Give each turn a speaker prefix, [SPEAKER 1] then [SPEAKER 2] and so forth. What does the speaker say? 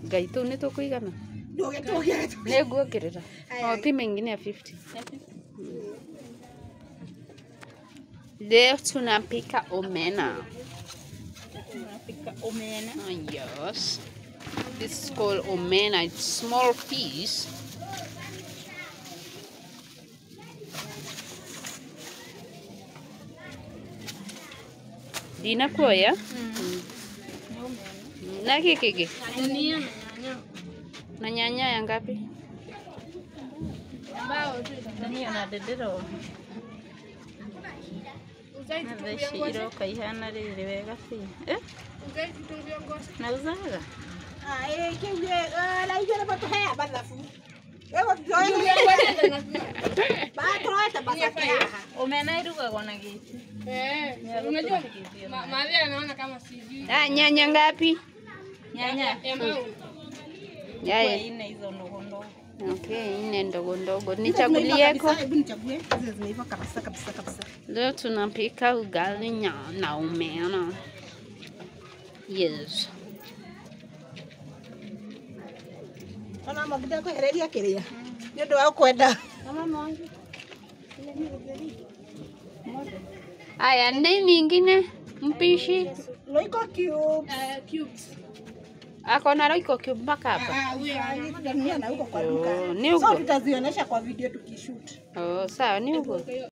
[SPEAKER 1] ngai tå nä tå kå igana nä nguongerera o pima ingine ya 50 leo tunapika omena
[SPEAKER 2] Tunapika omena.
[SPEAKER 1] Ah, yes this is called omena it's small piece ndinakuoya
[SPEAKER 2] Ni omena.
[SPEAKER 1] na gä kä gä
[SPEAKER 2] Dania na nyanya.
[SPEAKER 1] na nyanya ya ngapi
[SPEAKER 2] Dania na ndĩndĩro na theci iroka ihana rĩrĩ wega biũ Eh? nauzaga omena irugagwo na gĩti
[SPEAKER 3] Unajua ma- madhe anaona kama sijui.
[SPEAKER 1] ah, nyanya ngapi
[SPEAKER 2] nyanya
[SPEAKER 3] Ya mau.
[SPEAKER 1] Yaya.
[SPEAKER 2] kwa ine hizo ndogo ndogo
[SPEAKER 1] Okay, nne ndogo ndogo nichagulieko.
[SPEAKER 4] Hebu nichague. Hizi zimeiva kabisa kabisa kabisa.
[SPEAKER 1] Leo tunapika ugali nya- na omena. Yes.
[SPEAKER 4] Ona maguta kwehereria kiria. Nĩ ũndũ wa kwenda.
[SPEAKER 1] Aya, nini ingine mpishi
[SPEAKER 4] Roiko cube.
[SPEAKER 3] Uh, cubes.
[SPEAKER 1] ako na roiko cube mpaka hapa.
[SPEAKER 3] Ah, huyo ana.
[SPEAKER 4] Tutanunua na huko kwa duka.
[SPEAKER 1] Oh, ni
[SPEAKER 4] So
[SPEAKER 1] huko.
[SPEAKER 4] tutazionyesha kwa video tukishoot.
[SPEAKER 1] Oh, sawa, ni huko.